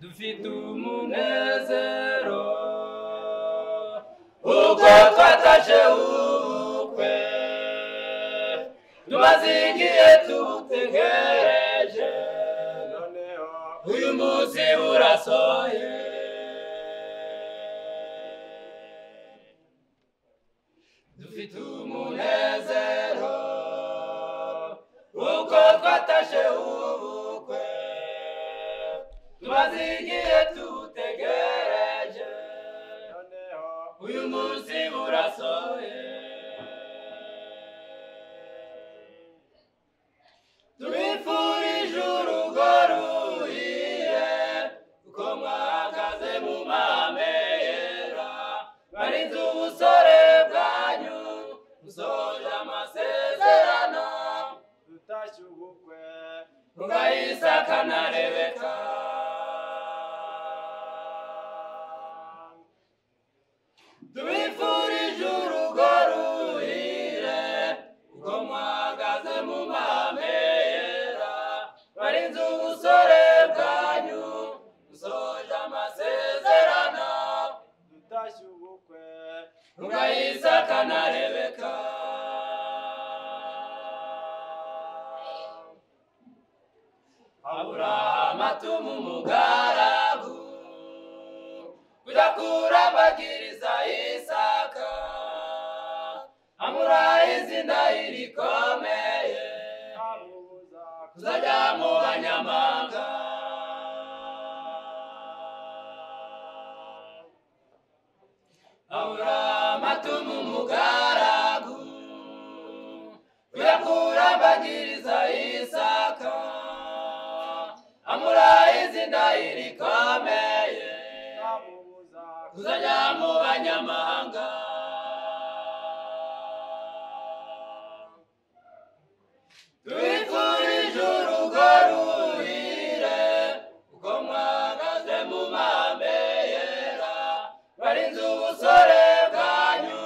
mfite umunezero ubwo twataje ubukwe tubazingiye tubutegereje noneho uyu munsi urasoye dufite umunezero ubwo twataje ubukwe tubazingiye tubutegereje uyu munsi urasoye tubifurije urugo ruhiye kuko mwahagaze mu mahame yera barinze ubusore bwanyu musoje amasezerano tutashye ubukwe bw'ayisaka na rebeka tubifurije urugo ruhire kuko mwahagaze mu mahame yera barinze ubusore bwanyu musoje amasezerano tutashye ubukwe bw'ayisaka na rebeka aburahamu atuma umugaragu kujya kurabagiriza isaka amuraha izina irikomeye amubuza kuzajya mu banyamahanga aburahamu atuma umugaragu kujya kurabagiriza isaka amuraha izina irikomeye amubuza kuzajya mu banyamahanga tubifurije urugo ruhire kuko mwahagaze mu mahame yera barinze ubusore bwanyu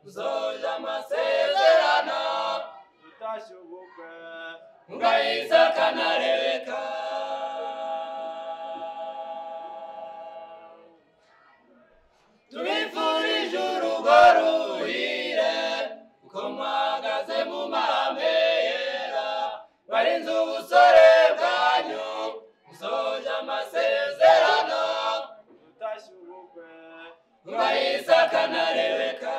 musoje amasezerano tutashye ubukwe mugayisaka na rebeka tubifurije urugo ruhire kuko mwahagaze mu mahame yera barinze ubusore bwanyu musoje amasezerano tutashye ubukwe murayisaka na rebeka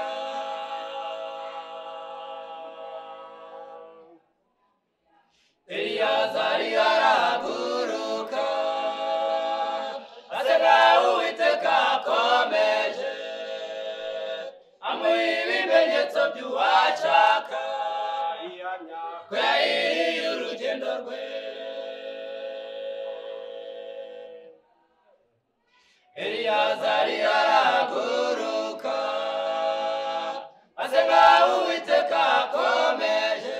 eliyazari arahaguruka aseka uwiteka akomeje amuha ibimenyetso by'uwashaka ihamya ko yahiriye urugendo rwe eliyazari arahaguruka asenga uwiteka akomeje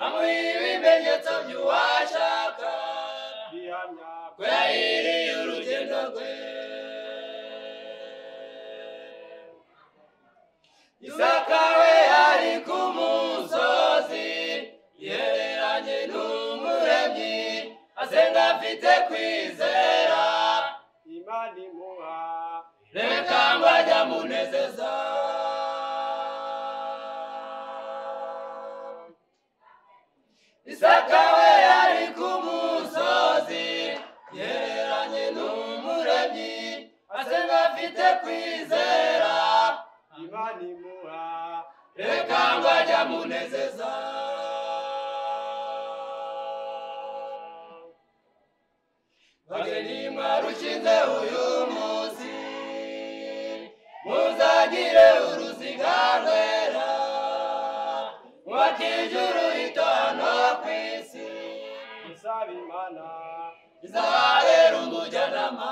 amuha ibimenyetso by'uwashaka ihamya ko yahiriye urugendo rwe isaka we ari ku musozi yereranye n'umuremyi asenga afite kwizera imana imuha reka ngo ajya munezeza isaka we yari ku musozi yereranye n'umuremyi asenga afite kwizera imana imuha reka ngo ajya munezeza bageni mwarukinze uyu munsi muzagire uruziga rwera mwakije uruhito hano ku isi usaba imana izabera umujyanama